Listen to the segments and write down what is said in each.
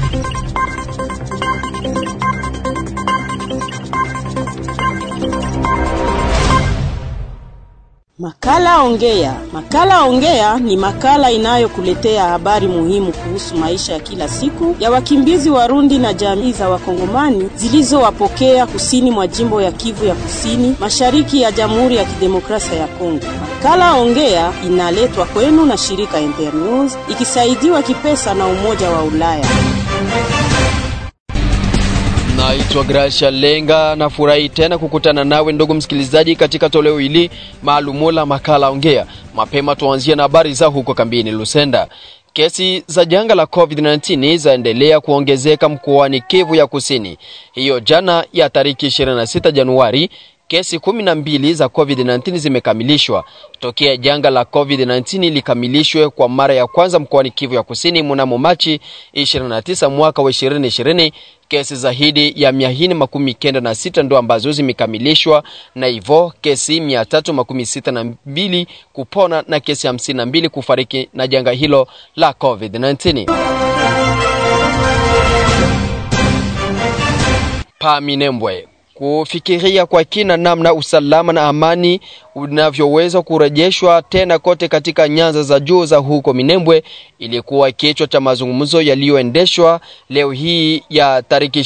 Makala Ongea. Makala Ongea ni makala inayokuletea habari muhimu kuhusu maisha ya kila siku ya wakimbizi Warundi na jamii za Wakongomani zilizowapokea kusini mwa jimbo ya Kivu ya Kusini, mashariki ya Jamhuri ya Kidemokrasia ya Kongo. Makala Ongea inaletwa kwenu na shirika Internews ikisaidiwa kipesa na Umoja wa Ulaya. Naitwa Gracia Lenga, nafurahi tena kukutana nawe ndugu msikilizaji, katika toleo hili maalumu la makala Ongea. Mapema tuanzie na habari za huko kambini Lusenda. Kesi za janga la COVID-19 zaendelea kuongezeka mkoani Kivu ya Kusini. Hiyo jana ya tariki 26 Januari kesi kumi na mbili za COVID-19 zimekamilishwa tokea janga la COVID-19 likamilishwe kwa mara ya kwanza mkoani Kivu ya Kusini mnamo Machi 29 mwaka wa 2020. Kesi zaidi ya mia nne makumi kenda na sita ndo ambazo zimekamilishwa na hivyo kesi mia tatu makumi sita na mbili kupona na kesi hamsini na mbili kufariki na janga hilo la COVID-19. Pa Minembwe kufikiria kwa kina namna usalama na amani unavyoweza kurejeshwa tena kote katika nyanza za juu za huko Minembwe ilikuwa kichwa cha mazungumzo yaliyoendeshwa leo hii ya tariki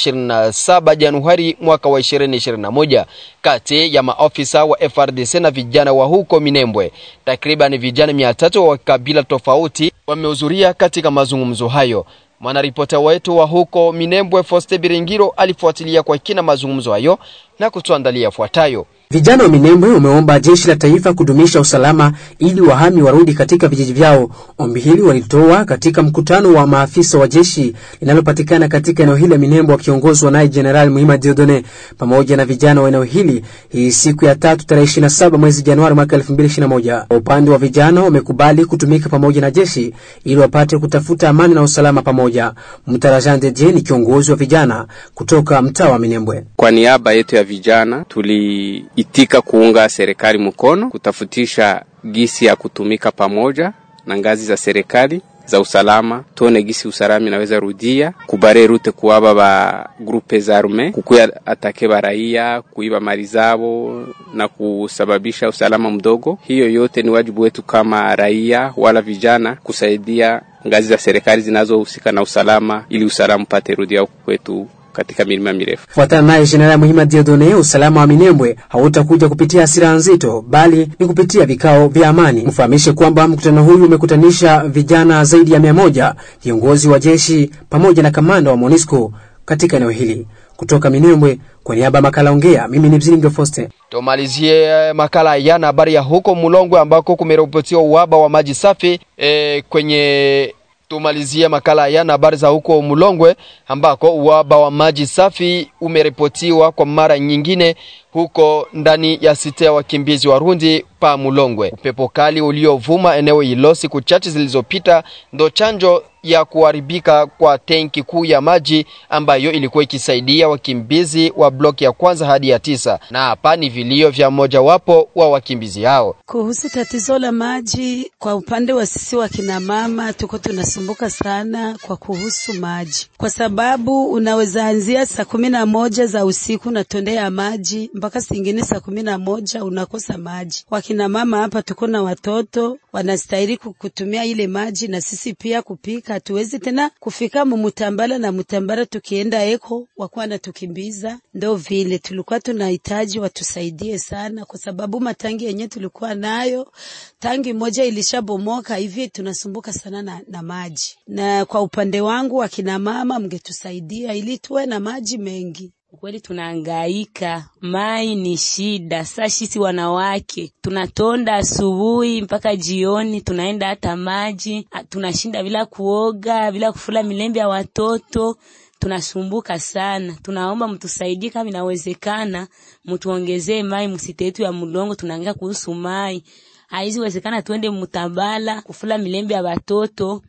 27 Januari mwaka wa 2021 kati ya maofisa wa FRDC na vijana wa huko Minembwe. Takriban vijana 300 wa kabila tofauti wamehudhuria katika mazungumzo hayo. Mwanaripota wetu wa huko Minembwe Foste Biringiro alifuatilia kwa kina mazungumzo hayo na kutuandalia yafuatayo. Vijana wa Minembwe wameomba jeshi la taifa kudumisha usalama ili wahami warudi katika vijiji vyao. Ombi hili walitoa katika mkutano wa maafisa wa jeshi linalopatikana katika eneo hili la Minembwe, wakiongozwa naye Jenerali Muhima Diodone pamoja na vijana wa eneo hili, hii siku ya tatu tarehe 27 mwezi Januari mwaka 2021. Kwa upande wa vijana wamekubali kutumika pamoja na jeshi ili wapate kutafuta amani na usalama pamoja. Mtarajan Deje ni kiongozi wa vijana kutoka mtaa wa Minembwe. Kwa niaba yetu ya vijana tuli itika kuunga serikali mkono kutafutisha gisi ya kutumika pamoja na ngazi za serikali za usalama, tuone gisi usalama inaweza rudia kubare rute kuwaba ba grupe za arme kukuya atake ba raia kuiba mali zao na kusababisha usalama mdogo. Hiyo yote ni wajibu wetu kama raia wala vijana kusaidia ngazi za serikali zinazohusika na usalama ili usalama upate rudia huku kwetu katika milima mirefu. Fuatana naye Jenerali Muhima Diodone, usalama wa Minembwe hautakuja kupitia hasira nzito, bali ni kupitia vikao vya amani. Mfahamishe kwamba mkutano huyu umekutanisha vijana zaidi ya mia moja, viongozi wa jeshi pamoja na kamanda wa MONUSCO katika eneo hili. Kutoka Minembwe, kwa niaba ya makala Ongea, mimi ni Mzilingo Foste. Tumalizie makala yana habari ya huko Mulongwe ambako kumeripotiwa uhaba wa maji safi e, kwenye tumalizie makala yana habari za huko Mulongwe ambako uhaba wa maji safi umeripotiwa kwa mara nyingine huko ndani ya site ya wakimbizi Warundi pa Mulongwe. Upepo kali uliovuma eneo hilo siku chache zilizopita ndo chanjo ya kuharibika kwa tenki kuu ya maji ambayo ilikuwa ikisaidia wakimbizi wa bloki ya kwanza hadi ya tisa, na hapa ni vilio vya mojawapo wa wakimbizi hao kuhusu tatizo la maji. Kwa upande wa sisi wa kina mama, tuko tunasumbuka sana kwa kuhusu maji, kwa sababu unaweza anzia saa kumi na moja za usiku natondea maji mpaka singine saa kumi na moja unakosa maji. Wakina mama hapa tuko na watoto wanastahili kutumia ile maji, na sisi pia kupika. Hatuwezi tena kufika mumutambala na mutambala tukienda eko wakuwa natukimbiza. Ndo vile tulikuwa tunahitaji watusaidie sana, kwa sababu matangi yenye tulikuwa nayo tangi moja ilishabomoka hivi, tunasumbuka sana na, na maji. Na kwa upande wangu wakina mama, mngetusaidia ili tuwe na maji mengi. Kweli tunahangaika, mai ni shida. Sasa sisi wanawake tunatonda asubuhi mpaka jioni, tunaenda hata maji, tunashinda bila kuoga, bila kufula milembe ya watoto, tunasumbuka sana. Tunaomba mtusaidie kama inawezekana, mtuongezee mai msite yetu ya Mulongo. Tunaangaika kuhusu mai, haiziwezekana tuende Mutabala kufula milembe ya watoto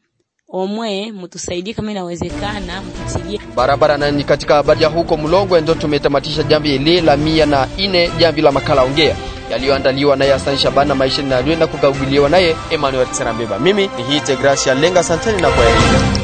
omwe mtusaidie kama inawezekana, mtutilie barabara. Na ni katika habari ya huko Mlongwe ndo tumetamatisha jambi hili la mia na ine, jambi la makala ongea yaliyoandaliwa naye Hassan Shabana maisha na kugauliwa naye Emmanuel Tserambeba. Mimi ni Hite Gracia Lenga, santeni na kwaheri.